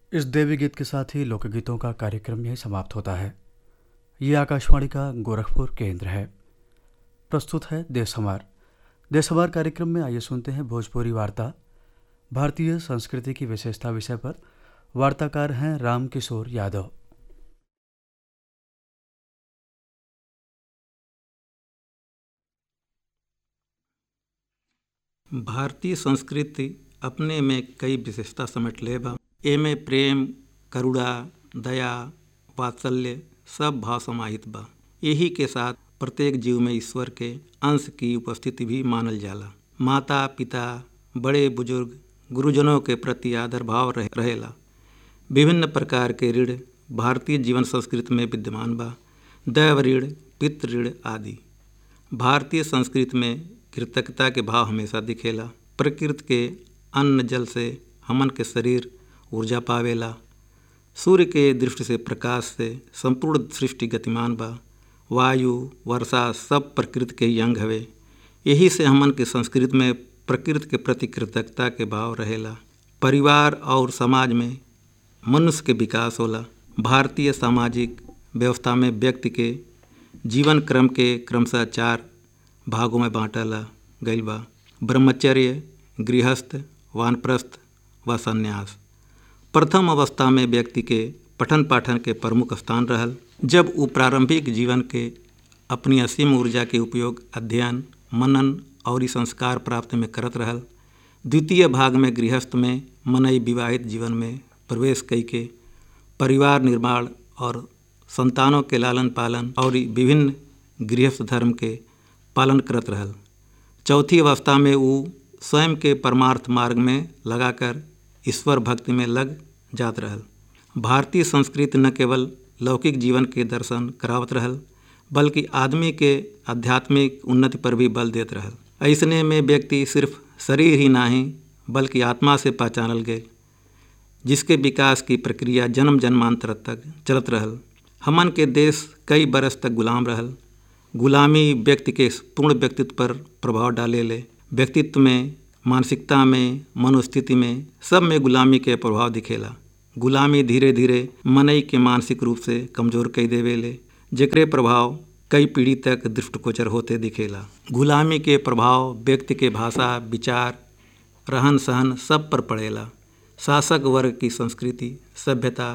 इस देवी गीत के साथ ही लोकगीतों का कार्यक्रम यही समाप्त होता है ये आकाशवाणी का गोरखपुर केंद्र है प्रस्तुत है देशहमार देशहमार कार्यक्रम में आइए सुनते हैं भोजपुरी वार्ता भारतीय संस्कृति की विशेषता विषय पर वार्ताकार हैं राम किशोर यादव भारतीय संस्कृति अपने में कई विशेषता समेट ले बा एमे प्रेम करुणा दया वात्सल्य सब भाव समाहित बा यही के साथ प्रत्येक जीव में ईश्वर के अंश की उपस्थिति भी मानल जाला माता पिता बड़े बुजुर्ग गुरुजनों के प्रति आदर भाव रह, रहेला विभिन्न प्रकार के ऋण भारतीय जीवन संस्कृति में विद्यमान बा दैव ऋण पितृ ऋण आदि भारतीय संस्कृति में कृतज्ञता के भाव हमेशा दिखेला प्रकृति के अन्न जल से हमन के शरीर ऊर्जा पावेला सूर्य के दृष्टि से प्रकाश से संपूर्ण सृष्टि गतिमान बा वायु वर्षा सब प्रकृति के ही अंग हवे यही से हमन के संस्कृति में प्रकृति के प्रति कृतज्ञता के भाव रहेला परिवार और समाज में मनुष्य के विकास होला भारतीय सामाजिक व्यवस्था में व्यक्ति के जीवन क्रम के क्रमशः चार भागों में बांटला गईल बा ब्रह्मचर्य गृहस्थ वानप्रस्थ व संन्यास प्रथम अवस्था में व्यक्ति के पठन पाठन के प्रमुख स्थान रहल जब वो प्रारंभिक जीवन के अपनी असीम ऊर्जा के उपयोग अध्ययन मनन और संस्कार प्राप्त में करत रहल द्वितीय भाग में गृहस्थ में मनई विवाहित जीवन में प्रवेश कई के परिवार निर्माण और संतानों के लालन पालन और विभिन्न गृहस्थ धर्म के पालन करत रहल चौथी अवस्था में वो स्वयं के परमार्थ मार्ग में लगाकर ईश्वर भक्ति में लग जात रहल भारतीय संस्कृति न केवल लौकिक जीवन के दर्शन करावत रहल बल्कि आदमी के आध्यात्मिक उन्नति पर भी बल देत रहल ऐसने में व्यक्ति सिर्फ शरीर ही नहीं बल्कि आत्मा से पहचानल गए जिसके विकास की प्रक्रिया जन्म जन्मांतर तक चलत रहल हमन के देश कई बरस तक गुलाम रहल गुलामी व्यक्ति के पूर्ण व्यक्तित्व पर प्रभाव डाले ले व्यक्तित्व में मानसिकता में मनोस्थिति में सब में गुलामी के प्रभाव दिखेला गुलामी धीरे धीरे मनई के मानसिक रूप से कमजोर कई देवे ले जेकरे प्रभाव कई पीढ़ी तक दृष्टिगोचर होते दिखेला गुलामी के प्रभाव व्यक्ति के भाषा विचार रहन सहन सब पर पड़ेला शासक वर्ग की संस्कृति सभ्यता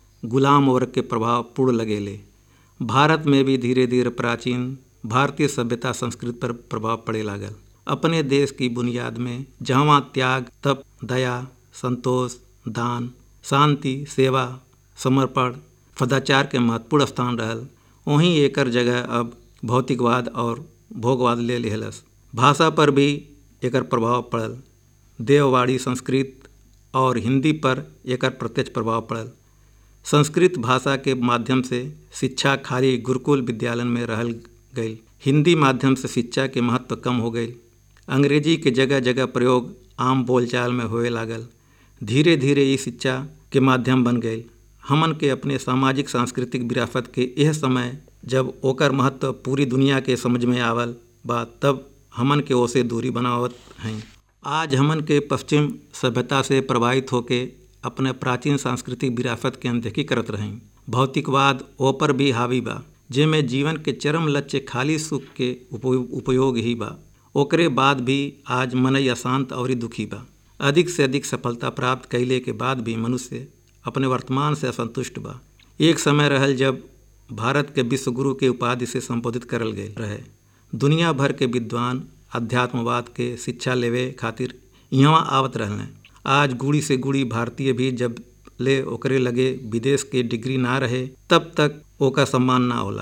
गुलाम वर्ग के प्रभाव पूर्ण लगेले भारत में भी धीरे धीरे प्राचीन भारतीय सभ्यता संस्कृति पर प्रभाव पड़े लागल अपने देश की बुनियाद में जहाँ त्याग तप दया संतोष दान शांति सेवा समर्पण सदाचार के महत्वपूर्ण स्थान रहल वहीं एकर जगह अब भौतिकवाद और भोगवाद ले लेहलस भाषा पर भी एकर प्रभाव पड़ल देववाड़ी संस्कृत और हिंदी पर एकर प्रत्यक्ष प्रभाव पड़ल संस्कृत भाषा के माध्यम से शिक्षा खाली गुरुकुल विद्यालय में रहल गई हिंदी माध्यम से शिक्षा के महत्व कम हो गई अंग्रेजी के जगह जगह प्रयोग आम बोलचाल में होए लागल धीरे धीरे ये शिक्षा के माध्यम बन गई हमन के अपने सामाजिक सांस्कृतिक विरासत के यह समय जब ओकर महत्व पूरी दुनिया के समझ में आवल बा तब हमन के ओसे दूरी बनावत हैं आज हमन के पश्चिम सभ्यता से प्रभावित होके अपने प्राचीन सांस्कृतिक विरासत के अनदेखी करत रहें भौतिकवाद ओपर भी हावी बा जेमें जीवन के चरम लक्ष्य खाली सुख के उपयोग ही बा ओकरे बाद भी आज मनई अशांत और दुखी बा अधिक से अधिक सफलता प्राप्त कैले के बाद भी मनुष्य अपने वर्तमान से असंतुष्ट बा एक समय रहल जब भारत के विश्व गुरु के उपाधि से संबोधित करल गए रहे दुनिया भर के विद्वान अध्यात्मवाद के शिक्षा लेवे खातिर यहाँ आवत रहने आज गुड़ी से गुड़ी भारतीय भी जब ले ओकरे लगे विदेश के डिग्री ना रहे तब तक ओका सम्मान ना होला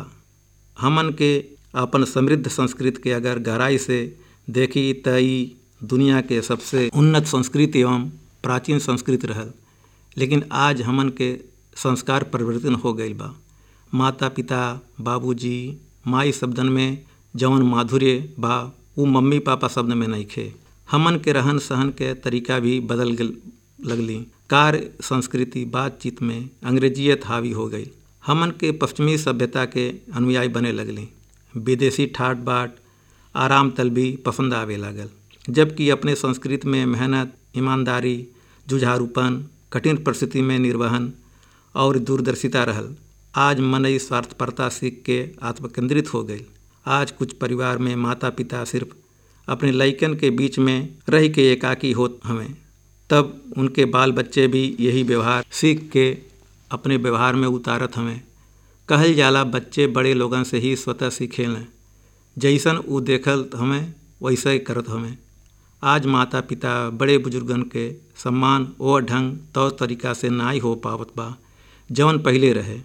हमन के अपन समृद्ध संस्कृति के अगर गहराई से देखी त दुनिया के सबसे उन्नत संस्कृति एवं प्राचीन संस्कृति रहल लेकिन आज हमन के संस्कार परिवर्तन हो गई बा माता पिता बाबूजी माई शब्दन में जवन माधुर्य बा वो मम्मी पापा शब्द में नहीं खे हमन के रहन सहन के तरीका भी बदल लगली कार्य संस्कृति बातचीत में अंग्रेजियत हावी हो गई हमन के पश्चिमी सभ्यता के अनुयायी बने लगली विदेशी ठाट बाट आराम तलबी पसंद आवे लागल जबकि अपने संस्कृति में मेहनत ईमानदारी जुझारूपन कठिन परिस्थिति में निर्वहन और दूरदर्शिता रहल आज मनई स्वार्थपरता सीख के आत्मकेंद्रित हो गई आज कुछ परिवार में माता पिता सिर्फ अपने लइकन के बीच में रह के एकाकी होत हमें तब उनके बाल बच्चे भी यही व्यवहार सीख के अपने व्यवहार में उतारत हमें कहल जाला बच्चे बड़े लोगन से ही स्वतः सीखें जैसन उ देखल हमें वैसे ही करत हमें आज माता पिता बड़े बुजुर्गन के सम्मान ओ ढंग तौर तरीका से नाई हो पावत बा जवन पहले रहे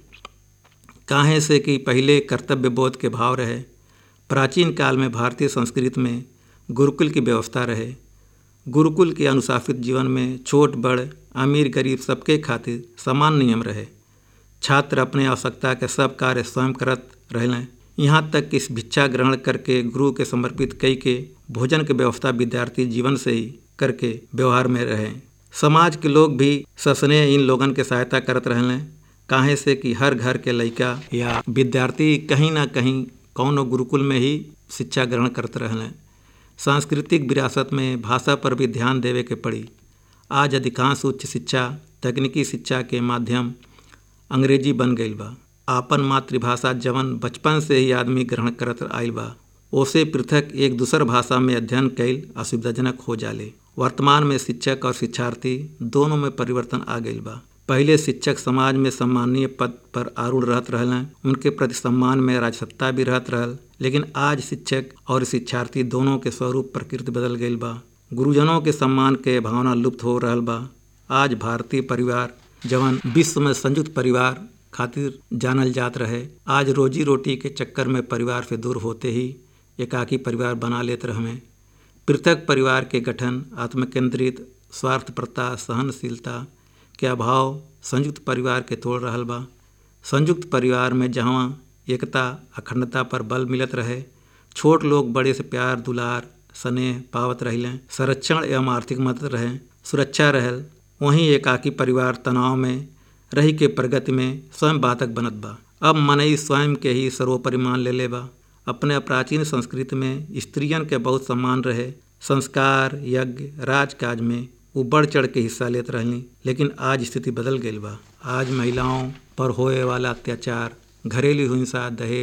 काहे से कि पहले कर्तव्य बोध के भाव रहे प्राचीन काल में भारतीय संस्कृति में गुरुकुल की व्यवस्था रहे गुरुकुल के अनुशासित जीवन में छोट बड़ अमीर गरीब सबके खातिर समान नियम रहे छात्र अपने आवश्यकता के सब कार्य स्वयं करत रहें यहाँ तक कि इस भिक्षा ग्रहण करके गुरु के समर्पित कई के भोजन के व्यवस्था विद्यार्थी जीवन से ही करके व्यवहार में रहे समाज के लोग भी ससने इन लोगन के सहायता करत रहें काहे से कि हर घर के लड़का या विद्यार्थी कहीं ना कहीं कौन गुरुकुल में ही शिक्षा ग्रहण करते रहें सांस्कृतिक विरासत में भाषा पर भी ध्यान देवे के पड़ी आज अधिकांश उच्च शिक्षा तकनीकी शिक्षा के माध्यम अंग्रेजी बन गई बा आपन मातृभाषा जवन बचपन से ही आदमी ग्रहण करत आयल बा ओसे पृथक एक दूसर भाषा में अध्ययन कैल असुविधाजनक हो जाले वर्तमान में शिक्षक और शिक्षार्थी दोनों में परिवर्तन आ गई बा पहले शिक्षक समाज में सम्मानीय पद पर आरूढ़ रहत रहल उनके प्रति सम्मान में राजसत्ता भी रहत रहल लेकिन आज शिक्षक और शिक्षार्थी दोनों के स्वरूप प्रकृति बदल गई बा गुरुजनों के सम्मान के भावना लुप्त हो रहा बा आज भारतीय परिवार जवन विश्व में संयुक्त परिवार खातिर जानल जात रहे आज रोजी रोटी के चक्कर में परिवार से दूर होते ही एकाकी परिवार बना लेते रहे पृथक परिवार के गठन आत्मकेंद्रित स्वार्थप्रता सहनशीलता के अभाव संयुक्त परिवार के तोड़ रहा बा संयुक्त परिवार में जहाँ एकता अखंडता पर बल मिलत रहे छोट लोग बड़े से प्यार दुलार स्नेह पावत रहें संरक्षण एवं आर्थिक मदद रहे सुरक्षा रहल वहीं एकाकी परिवार तनाव में रही के प्रगति में स्वयं बाधक बनत बा अब मनई स्वयं के ही सर्वोपरि मान ले ले बा अपने प्राचीन संस्कृति में स्त्रियन के बहुत सम्मान रहे संस्कार यज्ञ राजकाज में वो बढ़ चढ़ के हिस्सा लेते रहली लेकिन आज स्थिति बदल गई बा आज महिलाओं पर होए वाला अत्याचार घरेलू हिंसा दहेज